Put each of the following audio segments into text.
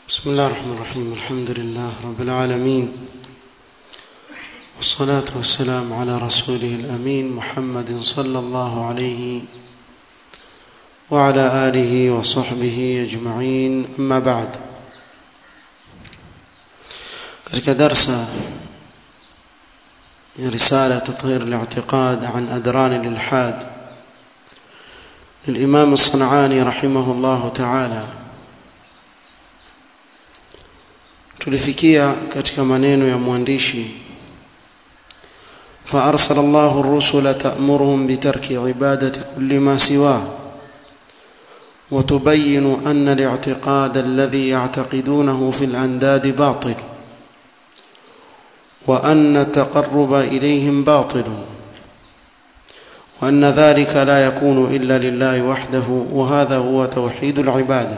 بسم الله الرحمن الرحيم الحمد لله رب العالمين والصلاة والسلام على رسوله الأمين محمد صلى الله عليه وعلى آله وصحبه أجمعين أما بعد katika darsa ya risala tathir al-i'tiqad an adran al-ilhad للإمام الصنعاني رحمه الله تعالى tulifikia katika maneno ya mwandishi فأرسل الله الرسل تأمرهم بترك عبادة كل ما سواه وتبين أن الاعتقاد الذي يعتقدونه في الأنداد باطل وأن التقرب إليهم باطل وأن ذلك لا يكون إلا لله وحده وهذا هو توحيد العبادة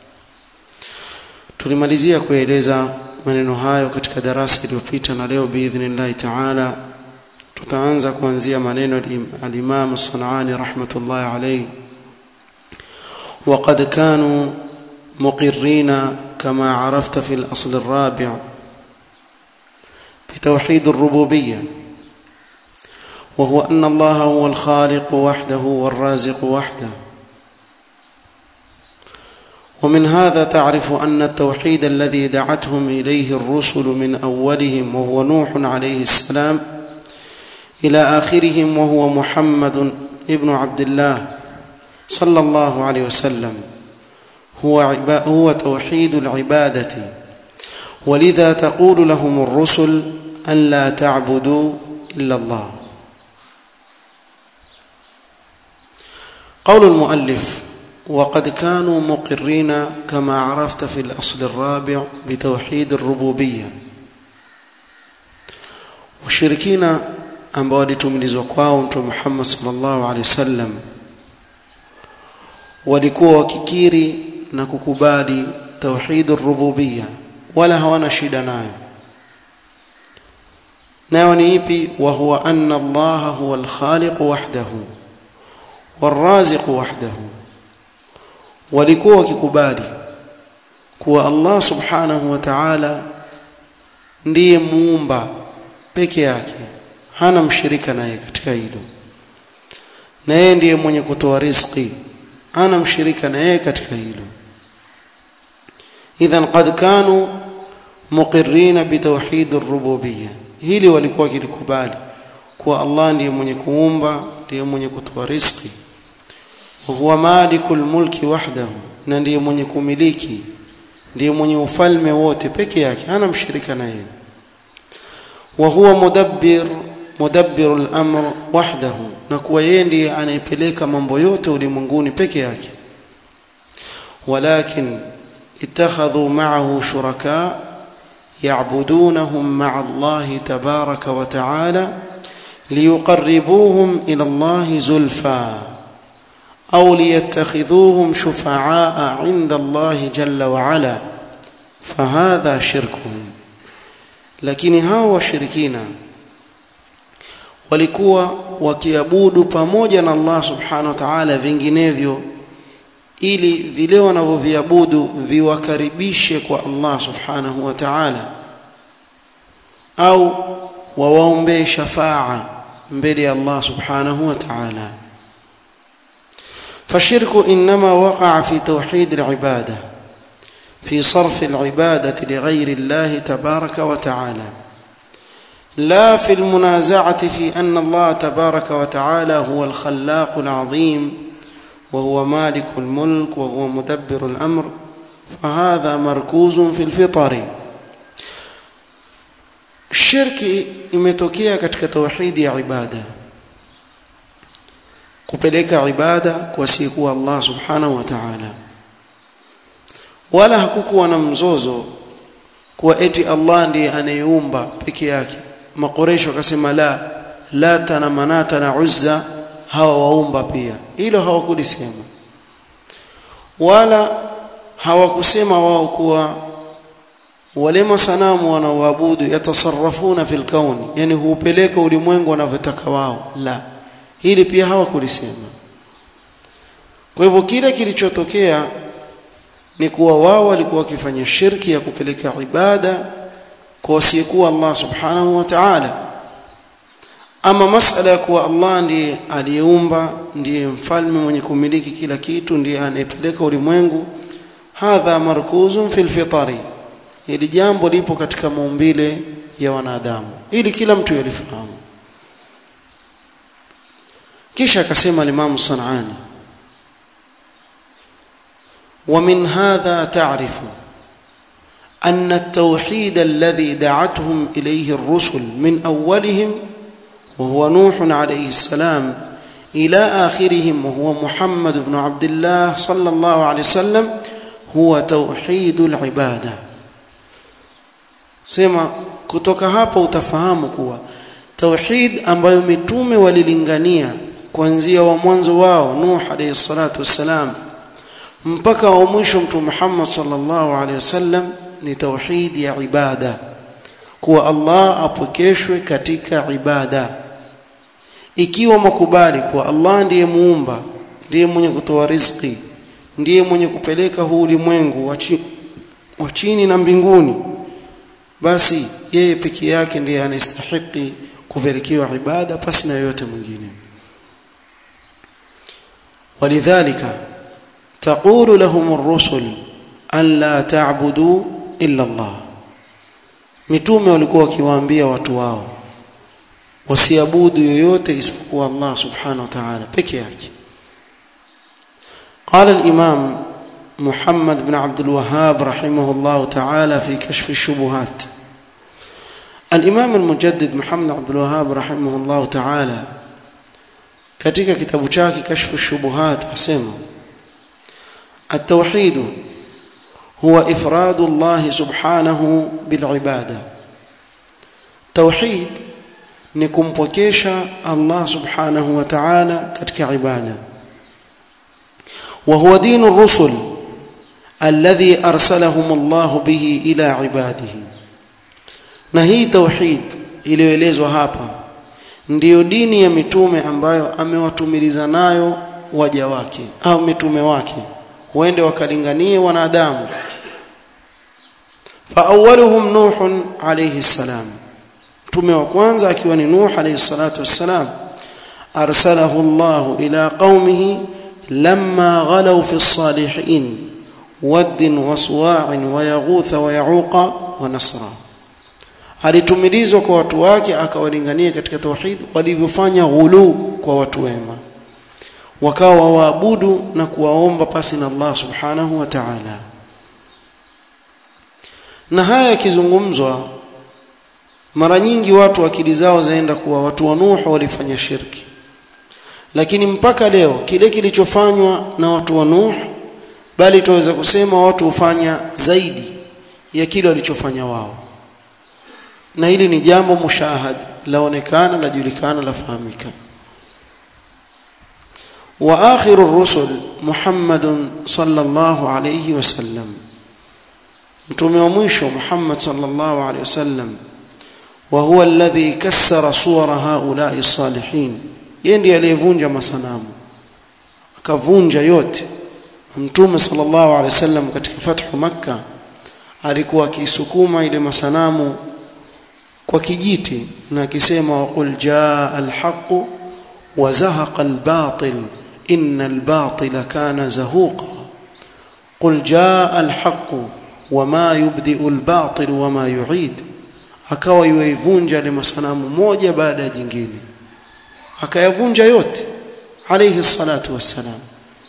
tulimalizia kueleza maneno hayo katika darasa iliyopita na leo biidhnillahi taala tutaanza kuanzia maneno al-Imam As-Sanani rahmatullahi alayhi وقد كانوا مقرين كما عرفت في الأصل الرابع بتوحيد الربوبية وهو أن الله هو الخالق وحده والرازق وحده ومن هذا تعرف أن التوحيد الذي دعتهم إليه الرسل من أولهم وهو نوح عليه السلام إلى آخرهم وهو محمد ابن عبد الله صلى الله عليه وسلم هو هو توحيد العبادة ولذا تقول لهم الرسل أن لا تعبدوا إلا الله قول المؤلف وقد كانوا مقرين كما عرفت في الأصل الرابع بتوحيد الربوبية وشركين ambao walitumilizwa kwao mtume Muhammad sallallahu alaihi wasallam walikuwa wakikiri na kukubali tauhid rububiyya wala hawana shida nayo nayo ni ipi wa huwa anna Allah huwa al-khaliq wahdahu والرازق وحده walikuwa wakikubali kuwa Allah subhanahu wa ta'ala ndiye muumba peke yake hana mshirika naye katika hilo na yeye ndiye mwenye kutoa riziki hana mshirika na yeye katika hilo idhan qad kanu muqirrina bitawhid ar-rububiyyah hili walikuwa kilikubali kuwa Allah ndiye mwenye kuumba ndiye mwenye kutoa riziki huwa malikul mulki wahdahu na ndiye mwenye kumiliki ndiye mwenye ufalme wote peke yake hana mshirika na yeye wa huwa mudabbir mudabbiru al-amr wahdahu na kuwa yeye ndiye anayepeleka mambo yote ulimwenguni peke yake walakin ittakhadhu ma'ahu shuraka ya'budunahum ma'a Allah tabaraka wa ta'ala liyuqarribuhum ila Allah zulfa أو ليتخذوهم شفعاء عند الله جل وعلا فهذا شركهم lakini hao washirikina walikuwa wakiabudu pamoja na Allah subhanahu wa ta'ala vinginevyo ili vile wanavyoviabudu viwakaribishe kwa Allah subhanahu wa ta'ala au wawaombee shafaa mbele ya Allah subhanahu wa ta'ala فالشرك انما وقع في توحيد العباده في صرف العباده لغير الله تبارك وتعالى لا في المنازعه في ان الله تبارك وتعالى هو الخلاق العظيم وهو مالك الملك وهو مدبر الامر فهذا مركوز في الفطر الشرك imetokea katika tauhidi ya ibada kupeleka ibada kwa siku Allah subhanahu wa ta'ala wala hakukuwa na mzozo kuwa eti Allah ndiye anayeumba peke yake makoresho akasema la lata na manata na uzza hawa waumba pia hilo hawakulisema wala hawakusema wao kuwa wale masanamu wanaoabudu yatasarrafuna fil kauni yani huupeleka ulimwengu wanavyotaka wao la hili pia hawakulisema kwa hivyo kile kilichotokea ni kuwa wao walikuwa wakifanya shirki ya kupeleka ibada kwa wasiyekuwa Allah subhanahu wa ta'ala ama masala ya kuwa Allah ndiye aliyeumba ndiye mfalme mwenye kumiliki kila kitu ndiye anayepeleka ulimwengu hadha markuzun fil fitari hili jambo lipo katika maumbile ya wanadamu ili kila mtu yalifahamu kisha akasema Imam Sanani ومن هذا تعرف أن التوحيد الذي دعتهم إليه الرسل من أولهم وهو نوح عليه السلام إلى آخرهم وهو محمد بن عبد الله صلى الله عليه وسلم هو توحيد العبادة سما kutoka hapa utafahamu kuwa tauhid ambayo mitume walilingania kuanzia wa mwanzo wao Nuh alayhi salatu wassalam mpaka wa mwisho mtume Muhammad sallallahu alaihi wasallam ni tauhid ya ibada kuwa Allah apokeshwe katika ibada ikiwa makubali kuwa Allah ndiye muumba ndiye mwenye kutoa riziki ndiye mwenye kupeleka huu ulimwengu wa chini na mbinguni basi yeye peke yake ndiye anastahili kupelekewa ibada pasi na yote mwingine ولذلك تقول لهم الرسل أن لا تعبدوا إلا الله mitume walikuwa wakiwaambia watu wao wasiabudu yoyote isipokuwa Allah subhanahu wa ta'ala peke yake قال الإمام محمد بن عبد الوهاب رحمه الله تعالى في كشف الشبهات الإمام المجدد محمد عبد الوهاب رحمه الله تعالى katika kitabu chake kashfu shubuhat asema التوحيد هو إفراد الله سبحانه بالعبادة توحيد نكمبكيشا الله سبحانه وتعالى كتك عبادة وهو دين الرسل الذي أرسلهم الله به إلى عباده نهي توحيد iliyoelezwa hapa ndiyo dini ya mitume ambayo amewatumiliza nayo waja wake au mitume wake waende wakalinganie wanadamu faawwaluhum nuh alayhi salam mtume wa kwanza akiwa ni nuh alayhi salatu wassalam arsalahu Allah ila qaumihi lamma ghalaw fi as-salihin wad wa suwa' wa yaghutha wa yauqa wa nasra alitumilizwa kwa watu wake akawalingania katika tauhid walivyofanya ghulu kwa watu wema wakawa waabudu na kuwaomba pasi na Allah subhanahu wa ta'ala na haya yakizungumzwa mara nyingi watu akili zao zaenda kuwa watu wa Nuh walifanya shirki lakini mpaka leo kile kilichofanywa na watu wa Nuh bali tuweza kusema watu hufanya zaidi ya kile walichofanya wao na hili ni jambo mushahad laonekana lajulikana lafahamika واخر الرسل محمد صلى الله عليه وسلم mtume wa mwisho Muhammad sallallahu alaihi wasallam wa huwa alladhi kassara suwara haula'i salihin yeye ndiye aliyevunja masanamu akavunja yote mtume sallallahu alaihi wasallam katika fathu makka alikuwa akisukuma ile masanamu kwa kijiti na akisema waqul jaa alhaq wa zahaqa albatil inna albatila kana zahuqa qul jaa alhaq wama yubdi'u albatil wama yu'id akawa yuivunja ile masanamu moja baada ya jingine akayavunja yote alayhi salatu wassalam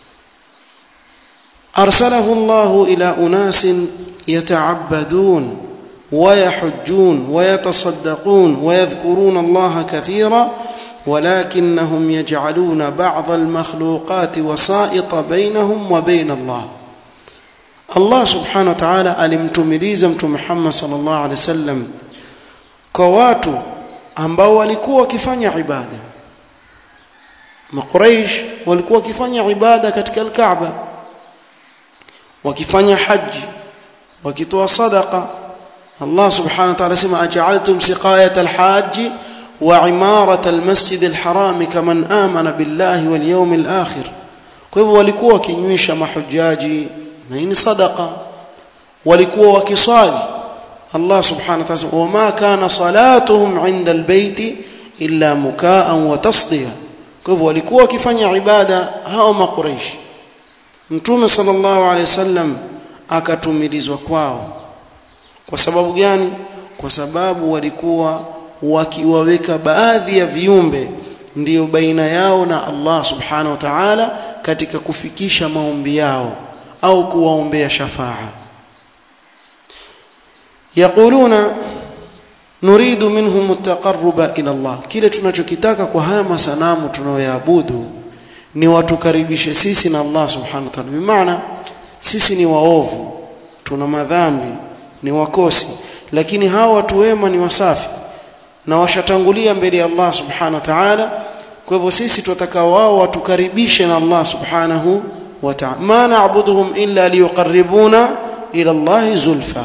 arsalahu Allah ila unasin yata'abbadun ويحجون ويتصدقون ويذكرون الله كثيرا ولكنهم يجعلون بعض المخلوقات وسائط بينهم وبين الله الله سبحانه وتعالى alimtumiliza mtume Muhammad sallallahu alaihi wasallam kwa watu ambao walikuwa wakifanya ibada Makuraish walikuwa wakifanya ibada katika al-Kaaba wakifanya haji wakitoa sadaqa Allah subhanahu wa ta'ala sema aj'altum siqayat al-hajj wa imarat al-masjid al-haram kaman amana billahi wal yawmil akhir kwa hivyo walikuwa wakinywisha mahujaji na hii ni sadaqa walikuwa wakiswali Allah subhanahu wa ta'ala wama kana salatuhum 'inda albayti illa mukaan wa tasdiya kwa hivyo walikuwa wakifanya ibada hao makureish mtume sallallahu alaihi wasallam akatumilizwa kwao kwa sababu gani kwa sababu walikuwa wakiwaweka baadhi ya viumbe ndiyo baina yao na Allah subhanahu wa ta'ala katika kufikisha maombi yao au kuwaombea shafaa yaquluna nuridu minhum at-taqarruba ila Allah kile tunachokitaka kwa haya masanamu tunayoyaabudu ni watukaribishe sisi na Allah subhanahu wa ta'ala bimaana sisi ni waovu tuna madhambi ni wakosi lakini hawa watu wema ni wasafi na washatangulia mbele ya Allah subhanahu wa ta'ala kwa hivyo sisi tunataka wao watukaribishe na Allah subhanahu wa ta'ala ma na'buduhum illa liyuqarribuna ila Allah zulfa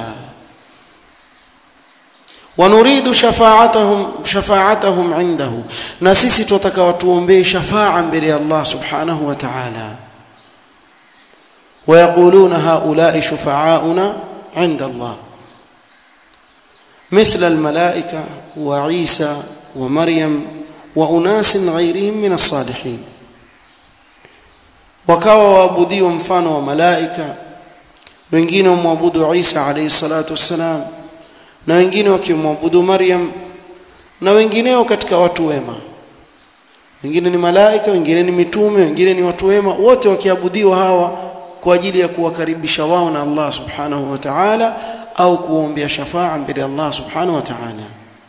ونريد شفاعتهم شفاعتهم عنده na sisi tunataka watuombee shafaa mbele ya Allah subhanahu wa ta'ala ويقولون هؤلاء شفعاؤنا عند الله مثل الملائكة وعيسى ومريم وأناس غيرهم من الصالحين wakawa waabudiwa mfano wa malaika wengine wamwabudu Isa alayhi salatu wassalam na wengine wakimwabudu Maryam na wengineo katika watu wema wengine ni malaika wengine ni mitume wengine ni watu wema wote wakiabudiwa hawa kwa ajili ya kuwakaribisha wao na Allah subhanahu wa ta'ala au kuombea shafaa mbele ya Allah subhanahu wa ta'ala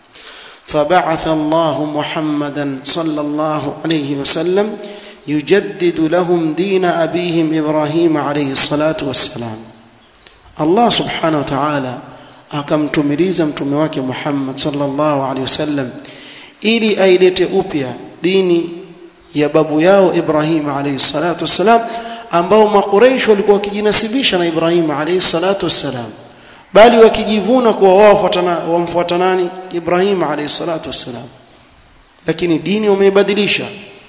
فبعث الله محمدا صلى الله عليه وسلم يجدد لهم دين أبيهم إبراهيم عليه الصلاة والسلام الله سبحانه وتعالى akamtumiliza mtume wake Muhammad sallallahu alaihi wasallam ili ailete upya dini ya babu yao Ibrahim alayhi salatu wassalam ambao makureish walikuwa wakijinasibisha na Ibrahim alayhi salatu wassalam bali wakijivuna kuwa wao wafuatana wamfuata nani Ibrahim alayhi salatu wassalam lakini dini wameibadilisha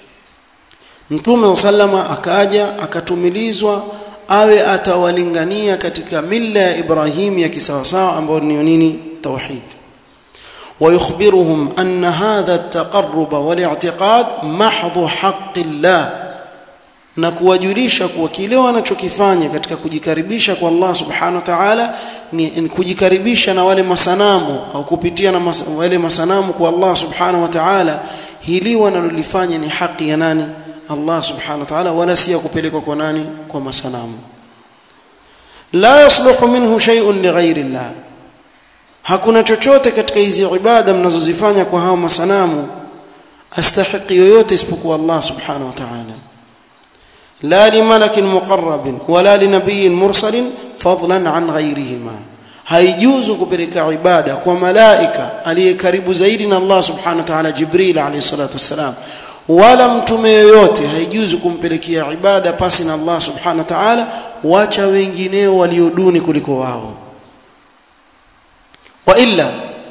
Mtume sallama akaja akatumilizwa awe atawalingania katika milla ya Ibrahim ya kisawasawa ambayo ni nini tauhid ويخبرهم أن هذا التقرب والاعتقاد محض حق الله na kuwajulisha kuwa kile wanachokifanya katika kujikaribisha kwa Allah subhanahu wa ta'ala ni, ni kujikaribisha na wale masanamu au kupitia na mas, wale masanamu kwa Allah subhanahu wa ta'ala hili wanalolifanya ni haki ya nani Allah subhanahu wa ta'ala wala si kupelekwa kwa nani kwa masanamu la yasluhu minhu shay'un lighairi Allah hakuna chochote katika hizi ibada mnazozifanya kwa hao masanamu astahiqi yoyote isipokuwa Allah subhanahu wa ta'ala لا لملك مقرب ولا لنبي مرسل فضلا عن غيرهما haijuzu kupeleka ibada kwa malaika aliye karibu zaidi na Allah subhanahu wa ta'ala Jibril alayhi salatu wassalam wala mtume yoyote haijuzu kumpelekea ibada pasi na Allah subhanahu wa ta'ala wacha wengineo walioduni kuliko wao wa illa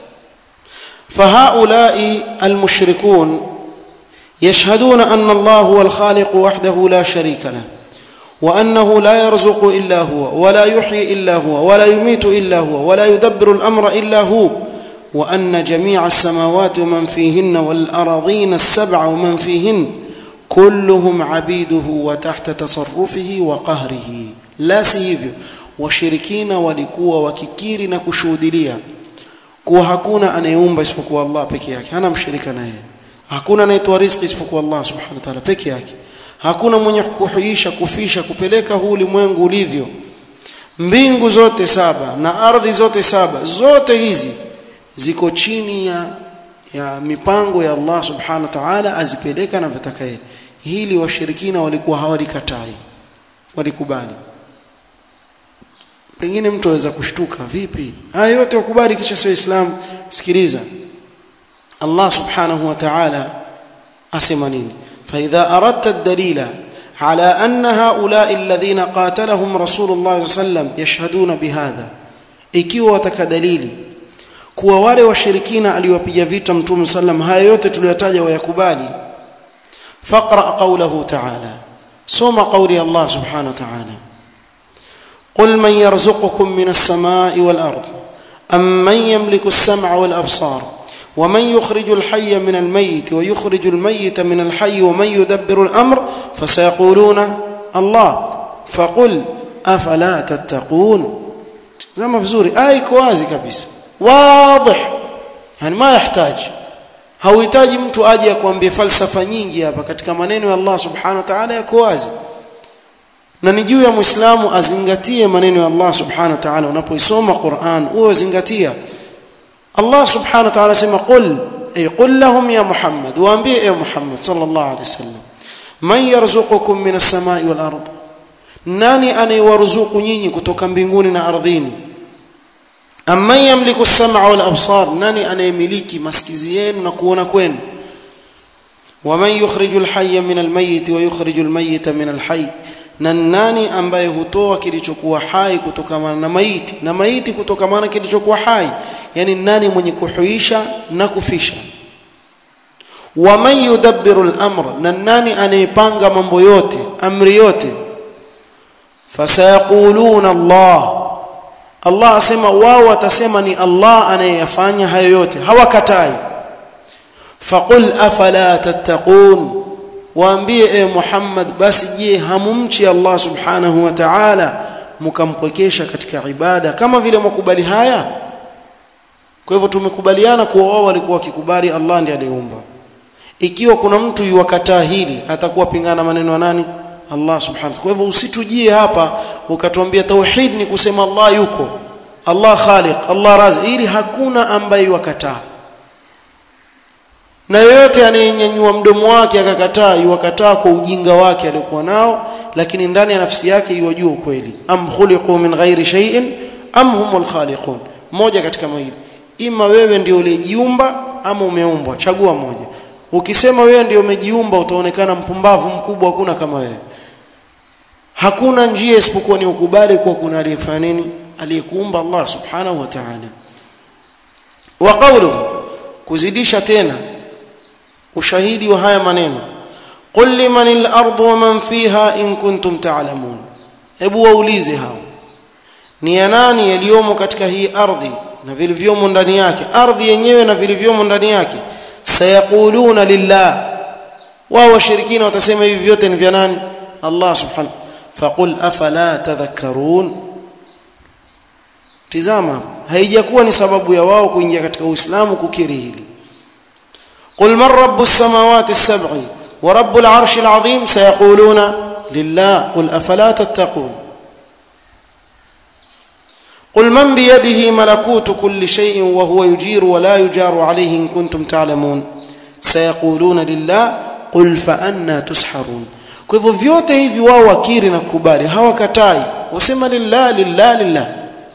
fahaulai almushrikun يشهدون أن الله هو الخالق وحده لا شريك له وأنه لا يرزق إلا هو ولا يحيي إلا هو ولا يميت إلا هو ولا يدبر الأمر إلا هو وأن جميع السماوات ومن فيهن والأراضين السبع ومن فيهن كلهم عبيده وتحت تصرفه وقهره لا سيفيو washirikina walikuwa wakikiri na kushuhudilia kuwa hakuna anayeumba isipokuwa Allah peke yake hana mshirika naye hakuna anayetoa riziki isipokuwa Allah subhanahu wa ta'ala peke yake hakuna mwenye kuhuisha kufisha kupeleka huu ulimwengu ulivyo mbingu zote saba na ardhi zote saba zote hizi ziko chini ya ya mipango ya Allah subhanahu wa ta'ala azipeleka na vitaka yeye hili washirikina walikuwa hawalikatai walikubali pengine mtu aweza kushtuka vipi haya yote wakubali kisha sio Islam sikiliza Allah subhanahu wa ta'ala asema nini fa idha aradta ad-dalila ala anna haula'i alladhina qatalahum rasulullah sallam yashhaduna bihadha ikiwa wataka dalili kuwa wale washirikina aliwapiga vita mtume sallam haya yote tuliyotaja wayakubali faqra qawlahu ta'ala soma qawli Allah subhanahu wa ta'ala قل من يرزقكم من السماء والأرض أم من يملك السمع والأبصار ومن يخرج الحي من الميت ويخرج الميت من الحي ومن يدبر الأمر فسيقولون الله فقل أفلا تتقون زي ما vizuri aya iko wazi kabisa واضح yani ma yahitaji hauhitaji mtu aje akwambie falsafa nyingi hapa katika maneno ya Allah subhanahu wa ta'ala yako wazi na ni juu ya muislamu azingatie maneno ya Allah subhanahu wa ta'ala unapoisoma Qur'an uwe zingatia Allah subhanahu wa ta'ala sema qul ay qul lahum ya Muhammad waambie ya Muhammad sallallahu alayhi wasallam man yarzuqukum min as-sama'i wal ard nani anayewaruzuku nyinyi kutoka mbinguni na ardhini amman yamliku as-sam'a wal absar nani anayemiliki masikizi yenu na kuona kwenu waman yukhriju al-hayya min al-mayyit wa yukhriju al-mayyita min al-hayy na nani ambaye hutoa kilichokuwa hai kutokamana na maiti na maiti kutokamana kilichokuwa hai yani nani mwenye kuhuisha na kufisha waman yudabbiru al-amr na nani anayepanga mambo yote amri yote fasayaquluna Allah Allah asema wao watasema ni Allah anayeyafanya hayo yote hawakatai faqul afala tattaqun waambie e Muhammad basi je hamumchi Allah subhanahu wa ta'ala mkampwekesha katika ibada kama vile mkubali haya kwa hivyo tumekubaliana kuwa wao walikuwa wakikubali Allah ndiye aliyeumba ikiwa kuna mtu yuwakataa hili atakuwa pingana maneno ya nani Allah subhanahu kwa hivyo usitujie hapa ukatuambia tauhid ni kusema Allah yuko Allah khaliq Allah razi ili hakuna ambaye wakataa na yoyote anayenyanyua mdomo wake akakataa yuwakataa kwa ujinga wake aliokuwa nao lakini ndani ya nafsi yake yuwajua ukweli am khuliqu min ghairi shay'in am humul khaliqun moja katika mawili ima wewe ndio ulijiumba ama umeumbwa chagua moja ukisema wewe ndio umejiumba utaonekana mpumbavu mkubwa hakuna kama wewe hakuna njia isipokuwa ni ukubali kuwa kuna aliyefanya nini aliyekuumba Allah subhanahu wa ta'ala wa qawluhu kuzidisha tena ushahidi wa haya maneno qul liman al-ardu wa man fiha in kuntum ta'lamun hebu waulize hao ni ya nani yaliyomo katika hii ardhi na vilivyomo ndani yake ardhi yenyewe na vilivyomo ndani yake sayaquluna lillah wao washirikina watasema hivi vyote ni vya nani Allah subhanahu faqul afala tadhakkarun tizama haijakuwa ni sababu ya wao kuingia katika uislamu kukiri hili قل من رب السماوات السبع ورب العرش العظيم سيقولون لله قل افلا تتقون قل من بيده ملكوت كل شيء وهو يجير ولا يجار عليه ان كنتم تعلمون سيقولون لله قل فأنا تسحرون kwa hivyo vyote hivi wao wakiri na kukubali hawakatai wasema lillah lillah lillah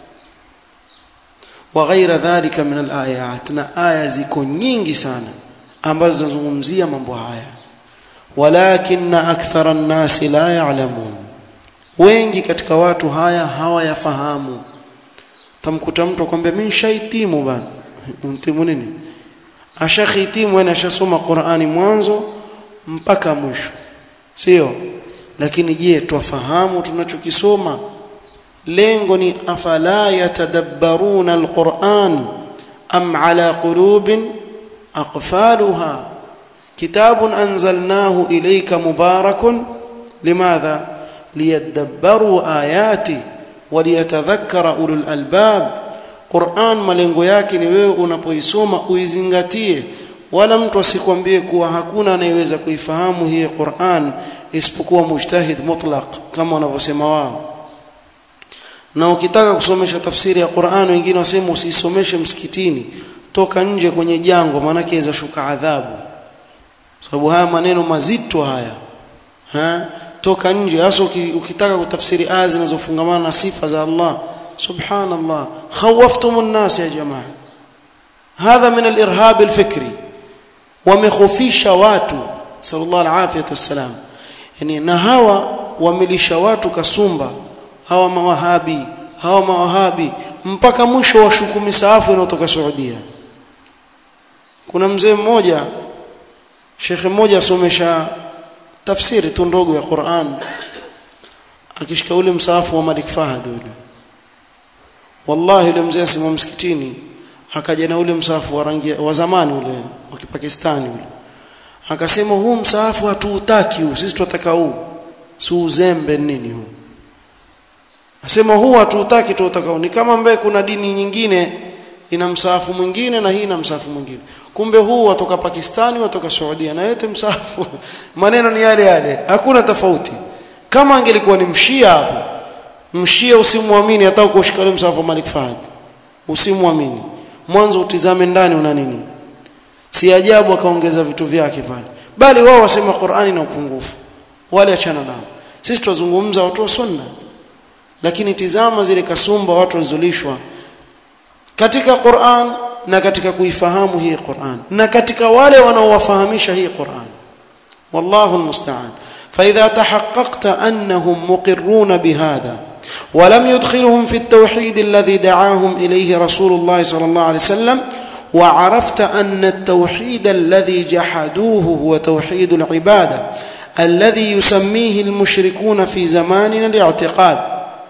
wa ghaira dhalika min alayat na aya ziko nyingi sana ambazo zinazungumzia mambo haya walakin akthara an-nas la ya'lamun wengi katika watu haya hawayafahamu tamkuta mtu akwambia mimi shaitimu bana untimu nini ashakhitimu na ashasoma Qur'ani mwanzo mpaka mwisho sio lakini je twafahamu tunachokisoma lengo ni afala yatadabbaruna alquran am ala qulubin aqfaluha kitabun anzalnahu ilayka mubarakun limadha liyadabbaru ayati waliyatadhakkara ulul albab Qur'an malengo yake ni wewe unapoisoma uizingatie wala mtu asikwambie kuwa hakuna anayeweza kuifahamu hii Qur'an isipokuwa mujtahid mutlaq kama wanavyosema wao na ukitaka kusomesha tafsiri ya Qur'an wengine wasema usisomeshe msikitini toka nje kwenye jango maana yaweza shuka adhabu sababu haya maneno mazito haya ha? toka nje hasa ukitaka kutafsiri aya zinazofungamana na sifa za Allah subhanallah khawaftumun nas ya jamaa hadha min al-irhab al-fikri wamekhofisha watu sallallahu alaihi wasallam yani na hawa wamelisha watu kasumba hawa mawahabi hawa mawahabi mpaka mwisho wa shuku misaafu inayotoka Saudia kuna mzee mmoja shekhe mmoja asomesha tafsiri tu ndogo ya Qur'an akishika ule msahafu wa Malik Fahad ule wallahi yule mzee asimama msikitini akaja na ule msahafu wa rangi wa zamani ule wa Kipakistani ule akasema huu msahafu hatuutaki huu sisi tunataka huu si uzembe nini huu asema huu hatuutaki tunataka huu ni kama mbe kuna dini nyingine ina msahafu mwingine na hii ina msahafu mwingine kumbe huu watoka Pakistani watoka Saudia na yote msahafu maneno ni yale yale hakuna tofauti kama angelikuwa ni mshia hapo mshia usimwamini hata ukushika ule msahafu wa Malik Fahad usimwamini mwanzo utizame ndani una nini si ajabu akaongeza vitu vyake pale bali wao wasema Qur'ani na upungufu wale achana nao sisi tuzungumza watu wa sunna lakini tizama zile kasumba watu walizolishwa katika Qur'an na katika kuifahamu hii Qur'an na katika wale wanaowafahamisha hii Qur'an wallahu almusta'an فإذا تحققت أنهم مقرون بهذا ولم يدخلهم في التوحيد الذي دعاهم إليه رسول الله صلى الله عليه وسلم وعرفت أن التوحيد الذي جحدوه هو توحيد العبادة الذي يسميه المشركون في زماننا الاعتقاد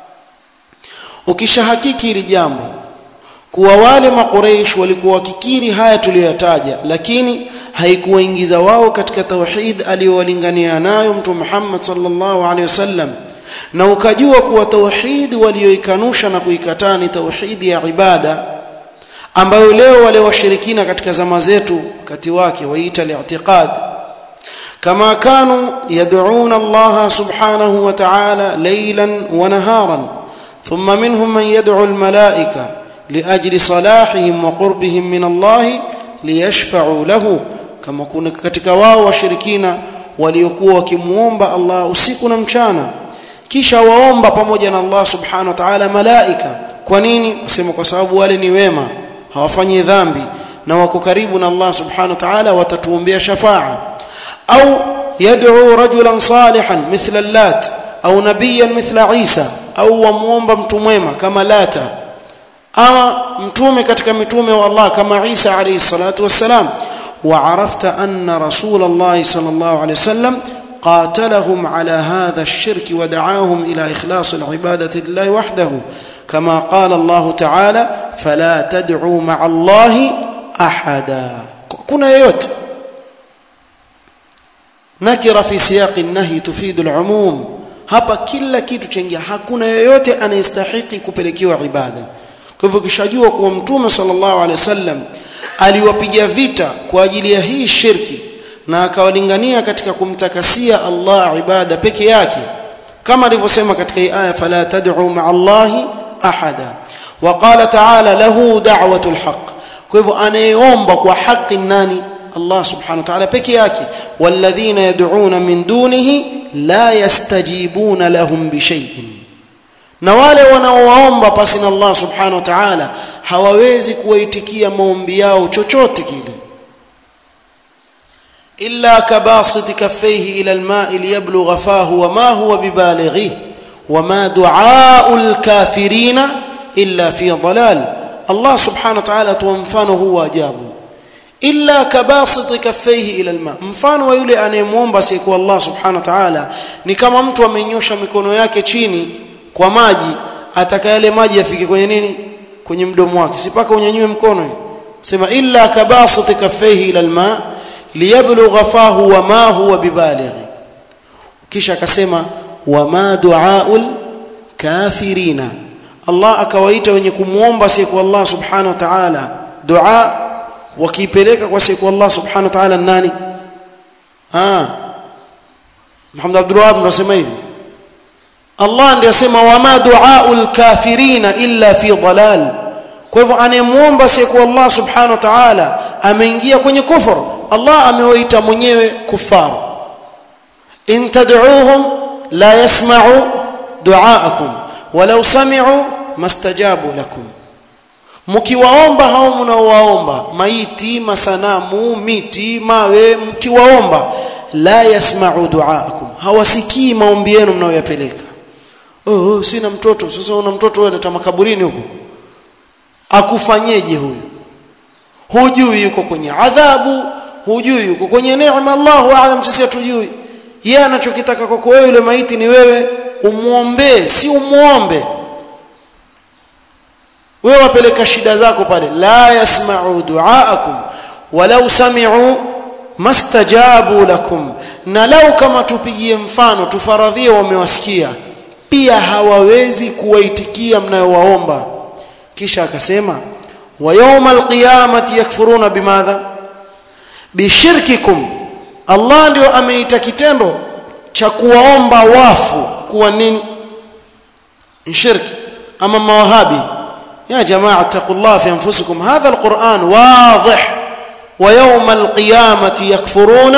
ukishahakiki hili jambo kuwa wale maqureish walikuwa wakikiri haya tuliyoyataja lakini haikuwaingiza wao katika tauhid aliyowalingania nayo mtume Muhammad sallallahu alaihi wasallam na ukajua kuwa tauhid walioikanusha na kuikataa ni tauhid ya ibada ambayo leo wale washirikina katika zama zetu wakati wake waita li'tiqad kama kanu yad'una Allah subhanahu wa ta'ala laylan wa naharan thumma minhum man yad'u al-malaika liajli salahihim wa qurbihim min Allah liyashfa'u lahu kama kuna katika wao washirikina waliokuwa wakimuomba Allah usiku na mchana kisha waomba pamoja na Allah subhanahu wa ta'ala malaika kwa nini wasema kwa sababu wale ni wema hawafanyi dhambi na wako karibu na Allah subhanahu wa ta'ala watatuombea shafa'a au yad'u rajulan salihan mithla lat au nabiyan mithla Isa au wamuomba mtu mwema kama Lata ama mtume katika mitume wa Allah kama Isa alayhi salatu wassalam وعرفت أن رسول الله صلى الله عليه وسلم قاتلهم على هذا الشرك ودعاهم إلى إخلاص العبادة لله وحده كما قال الله تعالى فلا تدعوا مع الله أحدا كنا يوت نكر في سياق النهي تفيد العموم hapa kila kitu chengia hakuna yoyote anayestahiki kupelekewa ibada kwa hivyo kishajua kuwa mtume sallallahu alaihi wasallam aliwapiga vita kwa ajili ya hii shirki na akawalingania katika kumtakasia Allah ibada peke yake kama alivyosema katika hii aya fala tad'u ma'a Allahi ahada wa qala ta'ala lahu da'watul haqq kwa hivyo anayeomba kwa haki nani Allah subhanahu wa ta'ala peke yake walladhina yad'una min dunihi la yastajibuna lahum bishay'in na wale wanaowaomba pasi na Allah subhanahu wa ta'ala hawawezi kuwaitikia maombi yao chochote kile illa kabasit kaffayhi ila alma'i liyablugha fahu wama huwa bibalighi wama du'aa'ul kafirina illa fi dhalal Allah subhanahu wa ta'ala tuwa mfano huu ajabu illa kabasit kaffayhi ila alma mfano wa yule anayemwomba siku Allah subhanahu wa ta'ala ni kama mtu amenyosha mikono yake chini kwa maji ataka yale maji yafike kwenye nini kwenye mdomo wake sipaka unyanyue mkono sema illa kabasit kaffayhi ila alma liyablugha fahu wama huwa bibaligh kisha akasema wama duaul kafirina Allah akawaita wenye kumuomba siku Allah subhanahu wa ta'ala dua wakiipeleka kwa siku Allah subhanahu wa ta'ala nani ah Muhammad Abdul Wahab anasema hivi Allah ndiye asema wama duaul kafirina illa fi dalal kwa hivyo anayemuomba siku Allah subhanahu wa ta'ala ameingia kwenye kufur Allah amewaita mwenyewe kufar in tad'uuhum la yasma'u du'aakum walau sami'u mastajabu lakum mkiwaomba hao mnaowaomba maiti masanamu miti mawe mkiwaomba la yasma'u du'aakum hawasikii maombi yenu mnayoyapeleka oh, oh sina mtoto sasa una mtoto wewe leta makaburini huko akufanyeje huyu hujui yuko kwenye adhabu hujui yuko kwenye neema Allahu aalam sisi hatujui yeye anachokitaka kwako wewe yule maiti ni wewe umuombee si umuombe wewe wapeleka shida zako pale la yasma'u du'aakum walau sami'u mastajabu lakum na lau kama tupigie mfano tufaradhie wamewasikia pia hawawezi kuwaitikia mnayowaomba kisha akasema wa yawmal qiyamati yakfuruna bimadha bishirkikum Allah ndio ameita kitendo cha kuwaomba wafu kuwa nini shirki ama mawahabi يا جماعة اتقوا الله في أنفسكم هذا القرآن واضح ويوم القيامة يكفرون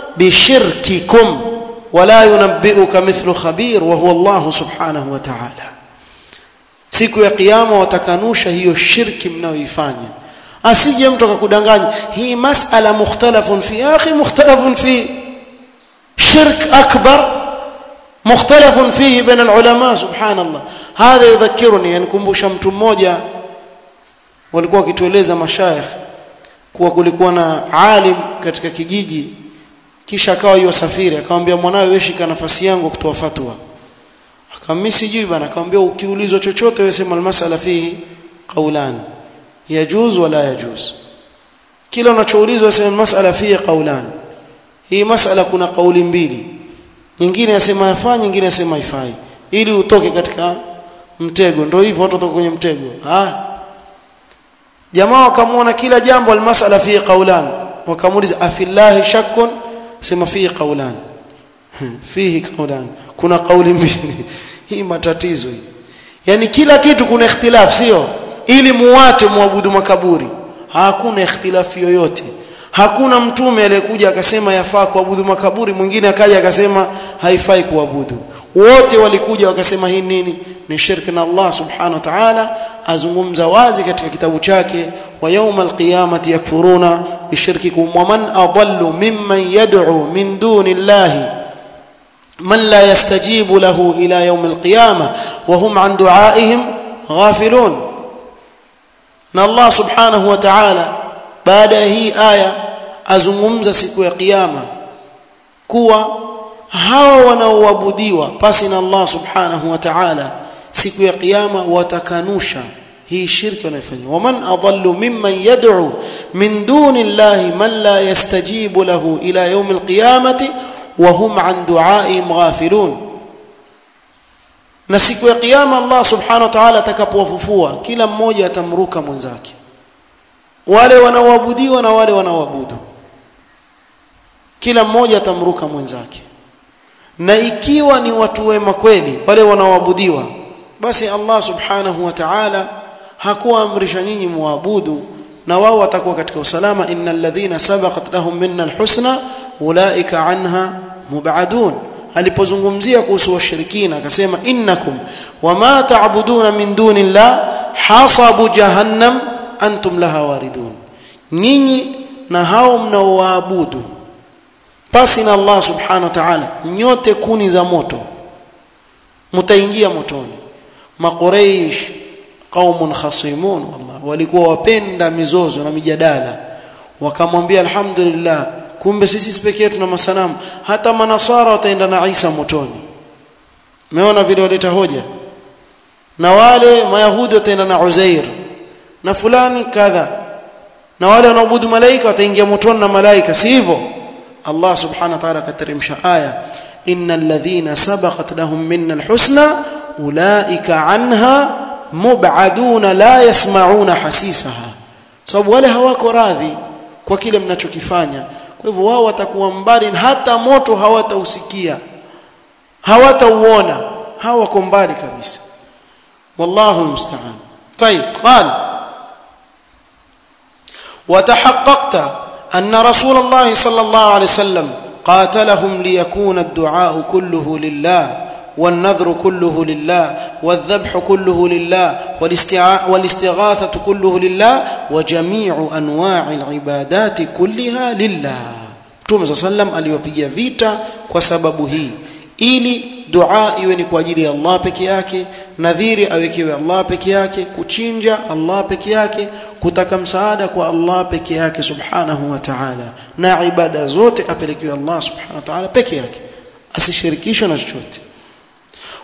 بشرككم ولا ينبئك مثل خبير وهو الله سبحانه وتعالى siku ya kiyama watakanusha hiyo shirki mnayoifanya asije mtu akakudanganya hii masala mukhtalafun fi akhi mukhtalafun fi shirk akbar مختلف فيه بين العلماء سبحان الله هذا يذكرني yanikumbusha mtu mmoja walikuwa wakitueleza mashayikh kuwa kulikuwa na alim katika kijiji kisha akawa yosafiri akamwambia mwanawe wewe shika nafasi yangu kutoa fatwa akamwambia sijui bana akamwambia ukiulizwa chochote wewe sema almasala fihi qaulan yajuz wala yajuz kila unachoulizwa sema masala fihi qaulan hii masala kuna kauli mbili nyingine yasema yafaa nyingine yasema haifai ili utoke katika mtego ndio hivyo watu watoka kwenye mtego ah jamaa wakamwona kila jambo almasala fi qaulan wakamuuliza afillahi shakkun sema fihi qaulan fihi qaulan kuna kauli mbili hii matatizo hii yani kila kitu kuna ikhtilaf sio ili muwate muabudu makaburi hakuna ikhtilafu yoyote hakuna mtume aliyekuja akasema yafaa kuabudu makaburi mwingine akaja akasema haifai kuabudu wote walikuja wakasema hii nini ni shirki na Allah subhanahu wa ta'ala azungumza wazi katika kitabu chake wa yawma alqiyamati yakfuruna bishirkikum wa man adallu mimman yad'u min duni Allahi man la yastajibu lahu ila yawm alqiyamah wa hum an du'aihim ghafilun na Allah subhanahu wa ta'ala baada ya hii aya azungumza siku ya kiyama kuwa hawa wanaoabudiwa pasi na Allah subhanahu wa ta'ala siku ya kiyama watakanusha hii shirki wanayofanya waman adallu mimman yad'u min duni llahi man la yastajibu lahu ila yawm alqiyamati wa hum an du'aihim ghafilun na siku ya kiyama Allah subhanahu wa ta'ala atakapowafufua kila mmoja atamruka mwenzake wale wanaoabudiwa na wale wanaoabudu kila mmoja atamruka mwenzake na ikiwa ni watu wema kweli wale wanaoabudiwa basi Allah subhanahu wa ta'ala hakuamrisha nyinyi muabudu na wao watakuwa katika usalama innal ladhina sabaqat lahum minna alhusna ulaika anha mubadun alipozungumzia kuhusu washirikina akasema innakum wama ta'buduna min dunillah hasabu jahannam antum laha waridun nyinyi na hao mnaoabudu pasi na Allah subhanahu wa ta'ala nyote kuni za moto mtaingia motoni maqureish qaumun khasimun wallah walikuwa wapenda mizozo na mijadala wakamwambia alhamdulillah kumbe sisi pekee yetu na masanamu hata manasara wataenda na Isa motoni umeona vile waleta hoja na wale mayahudi wataenda na Uzair na fulani kadha na wale wanaoabudu malaika wataingia motoni na malaika si hivyo Allah subhanahu wa ta'ala kateremsha aya innal ladhina sabaqat lahum minna alhusna ulaika anha mub'aduna la yasma'una hasisaha sababu wale hawako radhi kwa kile mnachokifanya kwa hivyo wao watakuwa mbali hata moto hawatausikia hawatauona hawako mbali kabisa wallahu musta'an طيب قال وتحققت أن رسول الله صلى الله عليه وسلم قاتلهم ليكون الدعاء كله لله والنذر كله لله والذبح كله لله والاستغاثة كله لله وجميع أنواع العبادات كلها لله Mtume صلى الله عليه وسلم aliwapigia vita kwa sababu hii ili dua iwe ni kwa ajili ya Allah peke yake nadhiri awekewe Allah peke yake kuchinja Allah peke yake kutaka msaada kwa Allah peke yake subhanahu wa ta'ala na ibada zote apelekewe Allah subhanahu wa ta'ala peke yake asishirikishwe na chochote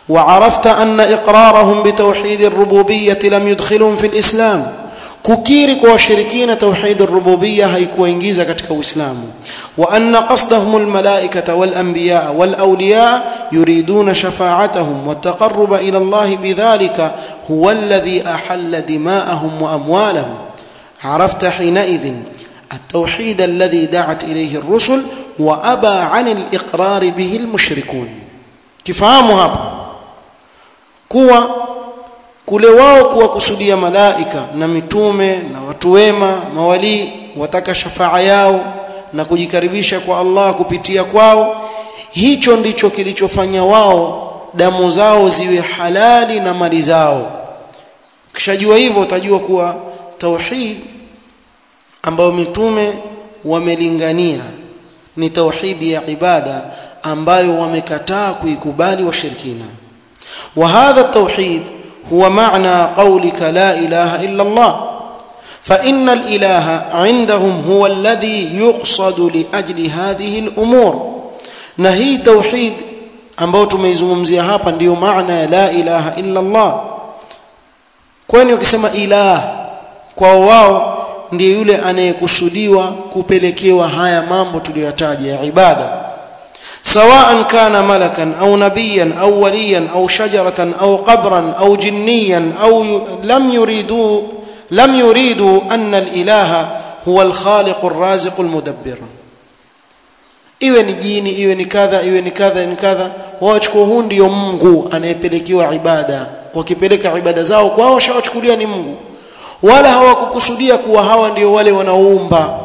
وعرفت أن إقرارهم بتوحيد الربوبية لم يدخلهم في الإسلام kukiri kwa washirikina tauhid rububiyya haikuwaingiza katika uislamu wa anna qasdahum almalaikata walanbiya walawliya yuriduna shafa'atahum wattaqarruba ila Allah bidhalika huwa alladhi ahalla dima'ahum wa amwalahum عرفت حينئذ التوحيد الذي دعت إليه الرسل وأبى عن الإقرار به المشركون كفهموا هذا كوا kule wao kuwakusudia malaika na mitume na watu wema mawalii wataka shafaa yao na kujikaribisha kwa Allah kupitia kwao hicho ndicho kilichofanya wao damu zao ziwe halali na mali zao kishajua hivyo utajua kuwa tauhid ambayo mitume wamelingania ni tauhidi ya ibada ambayo wamekataa kuikubali washirikina wa hadha tauhid هو معنى قولك لا إله إلا الله فإن الإله عندهم هو الذي يقصد لأجل هذه الأمور نهي توحيد ambao tumeizungumzia hapa ndiyo maana ya la ilaha illa Allah kwani ukisema ilah kwa wao ndiye yule anayekusudiwa kupelekewa haya mambo tuliyotaja ya ibada سواء كان ملكا او نبيا او وليا او شجره او قبرا او جنيا او ي... لم يريدوا لم يريدوا ان الاله هو الخالق الرازق المدبر iwe ni jini iwe ni kadha iwe ni kadha ni kadha wachukua huu ndio Mungu anayepelekewa ibada wakipeleka ibada zao kwao washawachukulia ni Mungu wala hawakukusudia kuwa hawa ndio wale wanaoumba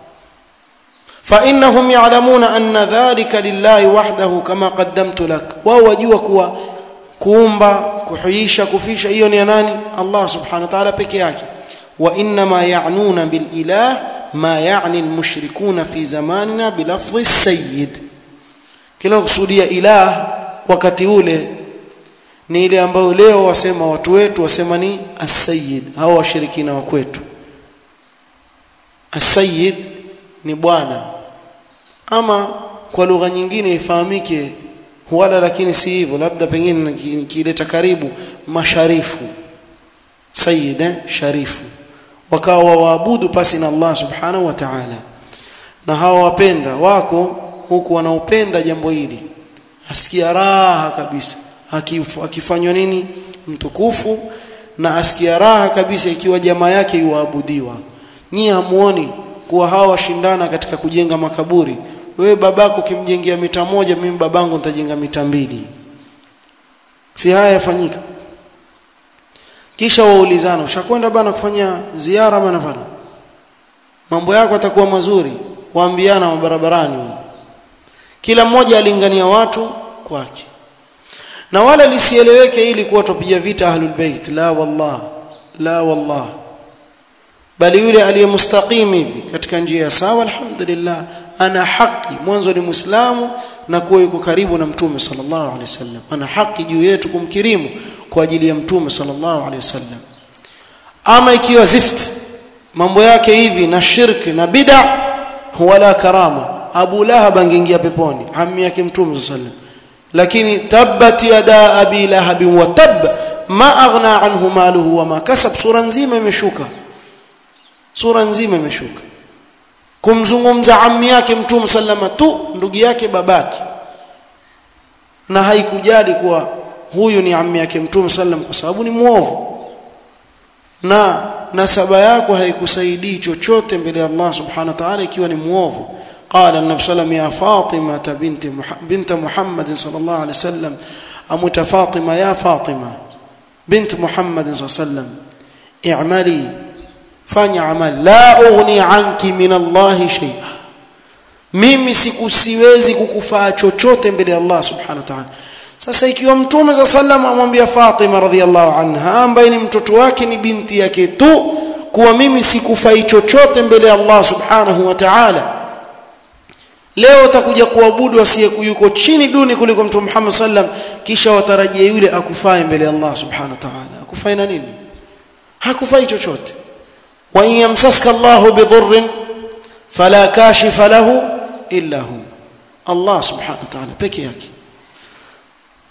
فانهم يعلمون ان ذلك لله وحده كما قدمت لك wao wajua kuwa kuumba kuhuisha kufisha hiyo ni ya nani Allah subhanahu wa ta'ala peke yake wa inma ya'nuna bil ilah ma ya'ni al mushrikuna fi zamanina bi lafdhi sayyid kila kusudia ilah wakati ule ni ile ambayo leo wasema watu wetu wasema ni as-sayyid hao washirikina wa kwetu as-sayyid ni bwana ama kwa lugha nyingine ifahamike wala lakini si hivyo labda pengine kileta karibu masharifu sayyid eh? sharifu wakawa waabudu pasi na Allah subhanahu wa ta'ala na hawa wapenda wako huku wanaopenda jambo hili asikia raha kabisa akifanywa nini mtukufu na asikia raha kabisa ikiwa jamaa yake yuabudiwa nyie hamuoni kuwa hawa washindana katika kujenga makaburi wewe babako ukimjengea mita moja mimi babangu nitajenga mita mbili si haya yafanyika kisha waulizana ushakwenda bana kufanya ziara maana pale mambo yako atakuwa mazuri waambiana barabarani kila mmoja alingania watu kwake na wala lisieleweke ili kuwa tupiga vita ahlul bait la wallah la wallah bali yule aliyemustaqim hivi katika njia ya sawa alhamdulillah ana haki mwanzo ni muislamu na kuwa yuko karibu na mtume sallallahu alaihi wasallam ana haki juu yetu kumkirimu kwa ajili ya mtume sallallahu alaihi wasallam ama ikiwa zift mambo yake hivi na shirki na bid'a wala karama Abu Lahab angeingia peponi ammi yake mtume sallallahu alaihi lakini tabbat yada abi lahab wa tab ma aghna anhu maluhu wa ma kasab sura nzima imeshuka sura nzima imeshuka kumzungumza ammi yake mtume sallama tu ndugu yake babaki na haikujali kuwa huyu ni ammi yake mtume sallam kwa sababu ni muovu na nasaba yako haikusaidii chochote mbele ya Allah subhanahu wa ta'ala ikiwa ni muovu قال النبي صلى الله عليه وسلم يا فاطمة بنت بنت محمد صلى الله عليه وسلم أمت فاطمة يا فاطمة بنت محمد صلى الله عليه وسلم اعملي fanya amal la ughni anki min Allah shay'a mimi sikusiwezi kukufaa chochote mbele ya Allah subhanahu wa ta'ala sasa ikiwa mtume za sallam amwambia Fatima radhiallahu anha ambaye ni mtoto wake ni binti yake tu kuwa mimi sikufai chochote mbele ya Allah subhanahu wa ta'ala leo utakuja kuabudu asiye yuko chini duni kuliko mtume Muhammad sallam kisha watarajia yule akufae mbele ya Allah subhanahu wa ta'ala akufai na nini hakufai chochote wa in yamsaska Allah bidhurrin fala kashifa lahu illa hu Allah subhanahu wa ta'ala peke yake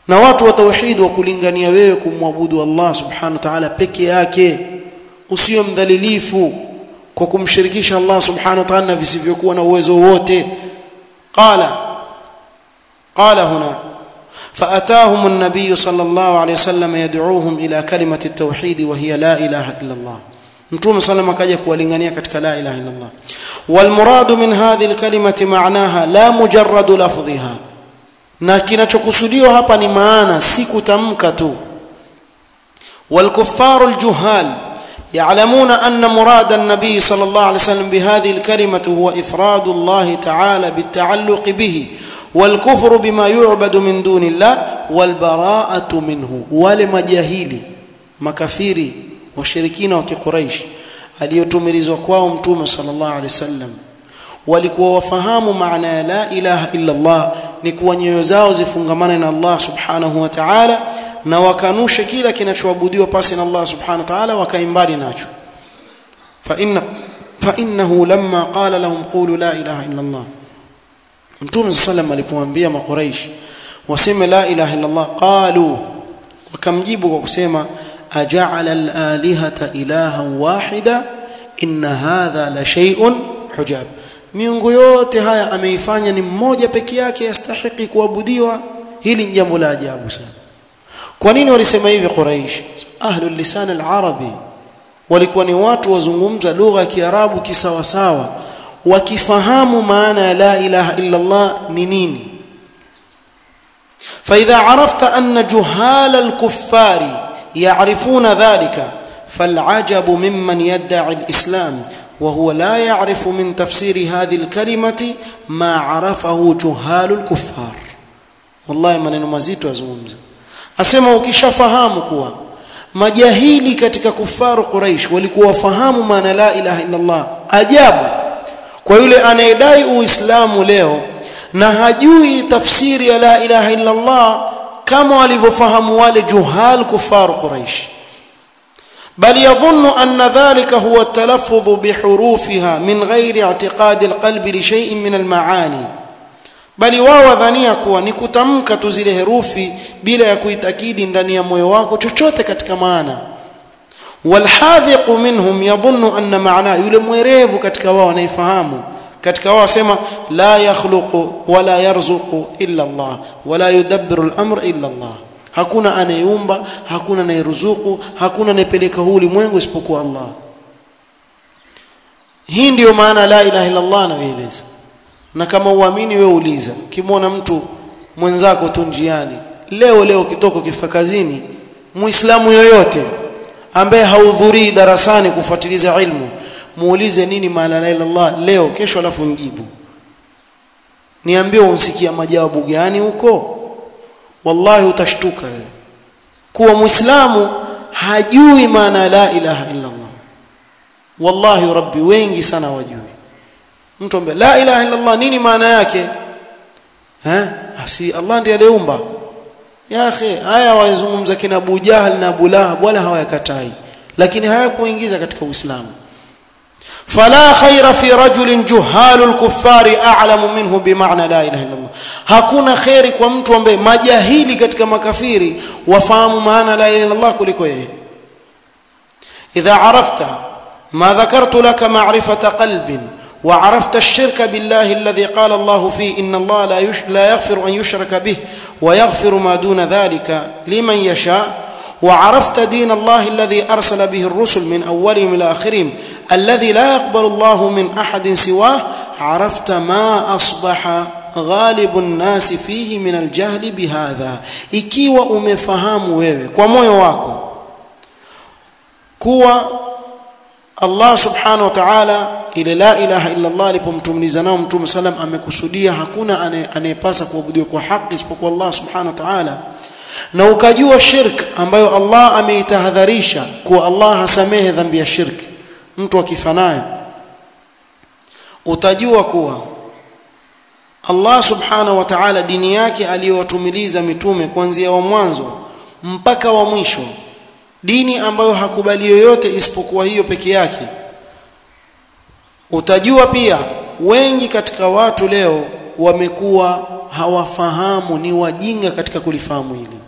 na watu wa tauhid wa kulingania wewe kumwabudu Allah subhanahu wa ta'ala peke yake usio mdhalilifu kwa kumshirikisha Allah subhanahu wa ta'ala na visivyokuwa na uwezo wote qala qala huna فأتاهم النبي صلى الله عليه وسلم يدعوهم إلى كلمة التوحيد وهي لا إله إلا الله متوم صلى الله عليه وسلم kuwalingania katika la ilaha illa Allah والمراد من هذه الكلمة معناها لا مجرد لفظها na kinachokusudiwa hapa ni maana si kutamka tu والكفار الجهال يعلمون أن مراد النبي صلى الله عليه وسلم بهذه الكلمة هو إفراد الله تعالى بالتعلق به والكفر بما يعبد من دون الله والبراءة منه ولمجاهيلي makafiri washirikina wa kiquraish aliyotumilizwa kwao mtume sallallahu alaihi wasallam walikuwa wafahamu maana ya la ilaha illa Allah ni kuwa nyoyo zao zifungamane na Allah subhanahu wa ta'ala na wakanushe kila kinachoabudiwa pasi na Allah subhanahu wa ta'ala wakaimbali nacho fa inna fa innahu lamma qala lahum qulu la ilaha illa Allah Mtume sallam alipowaambia makuraish waseme la ilaha illa Allah qalu wakamjibu kwa kusema aja'ala al-alihata ilahan wahida inna hadha la shay'un hujab miungu yote haya ameifanya ni mmoja peke yake yastahiki kuabudiwa hili ni jambo la ajabu sana kwa nini walisema hivi quraish ahlul lisan al-arabi walikuwa ni watu wazungumza lugha ya kiarabu kisawa sawa wakifahamu maana ya la ilaha illa Allah ni nini فإذا عرفت أن جهال الكفار يعرفون ذلك فالعجب ممن يدعي الإسلام وهو لا يعرف من تفسير هذه الكلمة ما عرفه جهال الكفار والله maneno mazito azungumza asema ukishafahamu kuwa majahili katika kufaru quraish walikuwa wafahamu maana la ilaha illa Allah ajabu kwa yule anayedai uislamu leo na hajui tafsiri ya la ilaha illa Allah kama walivyofahamu wale juhal kufar quraish بل يظن أن ذلك هو التلفظ بحروفها من غير اعتقاد القلب لشيء من المعاني bali wao wadhania kuwa ni kutamka tu zile herufi bila ya kuitakidi ndani ya moyo wako chochote katika maana walhadhiqu minhum yadhunnu anna maana yule mwerevu katika wao anaifahamu katika wao asema la yakhluqu wala yarzuqu illa Allah wala yudabbiru al-amra illa Allah hakuna anayeumba hakuna anayeruzuku hakuna anayepeleka huu ulimwengu isipokuwa Allah hii ndiyo maana la ilaha illa Allah anaeleza na kama uamini wewe uliza ukimwona mtu mwenzako tu njiani leo leo kitoko kifika kazini muislamu yoyote ambaye haudhurii darasani kufuatiliza ilmu muulize nini maana la ilaha illallah leo kesho alafu mjibu niambie unsikia majawabu gani huko wallahi utashtuka wewe kuwa muislamu hajui maana la ilaha illallah wallahi rabbi wengi sana wajui mtu ambaye la ilaha illallah nini maana yake eh si Allah ndiye aliumba ya akhi haya wazungumza kina Abu Jahl na Abu Lahab wala hawayakatai lakini hayakuingiza katika Uislamu فلا خير في رجل جهال الكفار اعلم منه بمعنى لا اله الا الله hakuna khairi kwa mtu ambaye majahili katika makafiri wafahamu maana la ilaha illa Allah kuliko yeye idha arafta ma dhakartu laka ma'rifata qalbin وعرفت الشرك بالله الذي قال الله فيه إن الله لا, يش لا يغفر أن يشرك به ويغفر ما دون ذلك لمن يشاء وعرفت دين الله الذي أرسل به الرسل من أولهم إلى آخرهم الذي لا يقبل الله من أحد سواه عرفت ما أصبح غالب الناس فيه من الجهل بهذا ikiwa umefahamu wewe kwa moyo wako kuwa Allah subhanahu wa ta'ala ile la ilaha illa Allah alipomtumiliza nao mtume sallam amekusudia hakuna anayepasa kuabudiwa kwa haki isipokuwa Allah subhanahu wa ta'ala na ukajua shirk ambayo Allah ameitahadharisha kuwa Allah hasamehe dhambi ya shirki mtu akifanayo utajua kuwa Allah subhanahu wa ta'ala dini yake aliyowatumiliza mitume kuanzia wa mwanzo mpaka wa mwisho dini ambayo hakubali yoyote isipokuwa hiyo peke yake utajua pia wengi katika watu leo wamekuwa hawafahamu ni wajinga katika kulifahamu hili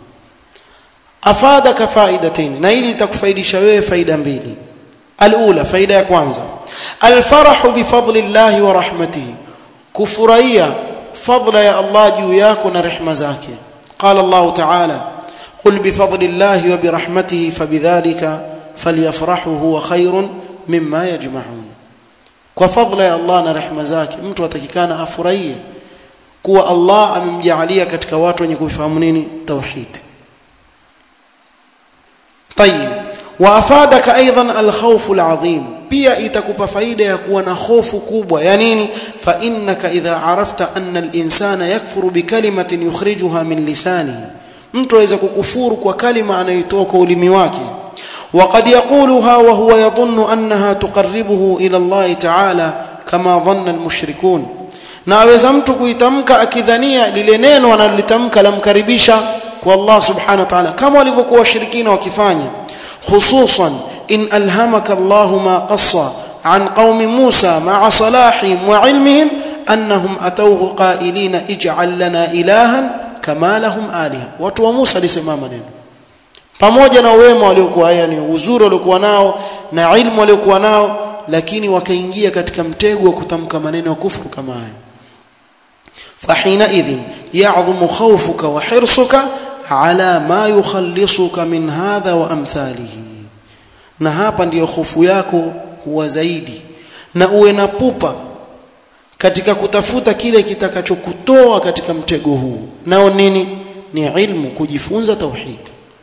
afadaka faidatayn na hili litakufaidisha wewe faida mbili alula faida ya kwanza alfarahu bifadlillahi wa rahmatihi kufurahia fadla ya Allah juu yako na rehema zake qala Allah ta'ala qul bifadlillahi wa birahmatihi fabidhalika falyafrahu huwa khairun mimma yajma'un kwa fadla ya Allah na rehema zake mtu atakikana afurahie kuwa Allah amemjaalia katika watu wenye kufahamu nini tauhid طيب وافادك ايضا الخوف العظيم pia itakupa faida ya kuwa na hofu kubwa ya nini fa innaka idha arafta anna al-insana yakfuru bi kalimatin yukhrijuha min lisanihi mtu aweza kukufuru kwa kalima anayotoa kwa ulimi wake وقد يقولها وهو يظن انها تقربه الى الله تعالى كما ظن المشركون na aweza mtu kuitamka akidhania lile neno analolitamka lamkaribisha kwa Allah subhanahu wa ta'ala kama walivyokuwa washirikina wakifanya hususan in alhamaka Allah ma qassa an qaumi Musa ma'a salahihim wa ilmihim annahum atawhu qailina ij'al lana ilahan kama lahum aliha watu wa Musa alisema maneno pamoja na wema waliokuwa yani uzuri waliokuwa nao na ilmu waliokuwa nao lakini wakaingia katika mtego wa kutamka maneno ya kufuru kama haya فحينئذ يعظم خوفك وحرصك على ما يخلصك من هذا وامثاله na hapa ndiyo hofu yako huwa zaidi na uwe na pupa katika kutafuta kile kitakachokutoa katika mtego huu nao nini ni ilmu kujifunza tauhid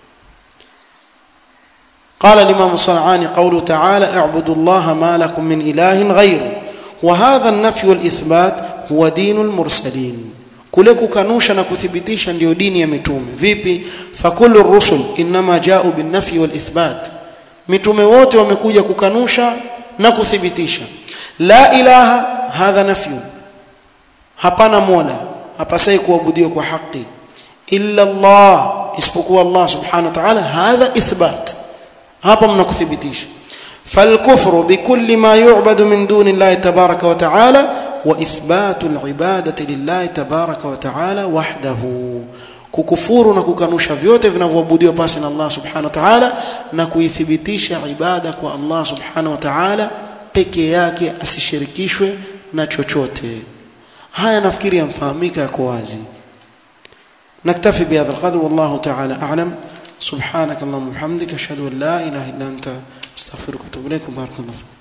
قال الامام الصنعاني قوله تعالى اعبدوا الله ما لكم من اله غيره وهذا النفي والاثبات huwa dinul mursalin kule kukanusha na kuthibitisha ndio dini ya mitume vipi fakullu rusul inma ja'u bin nafi wal ithbat mitume wote wamekuja kukanusha na kuthibitisha la ilaha hadha nafyu hapana mola hapasai kuabudiwa kwa haki illa Allah isipokuwa Allah subhanahu wa ta'ala hadha ithbat hapa mnakuthibitisha فالكفر بكل ما يعبد من دون الله تبارك وتعالى واثبات العباده لله تبارك وتعالى وحده kukufuru na kukanusha vyote vinavyoabudiwa pasi na Allah subhanahu wa ta'ala na kuithibitisha ibada kwa Allah subhanahu wa ta'ala peke yake asishirikishwe na chochote haya nafikiri yamfahamika yako wazi naktafi bihadha alqadr wallahu ta'ala a'lam subhanak allahumma bihamdika ashhadu an la ilaha illa anta astaghfiruka wa atubu ilaik barakallahu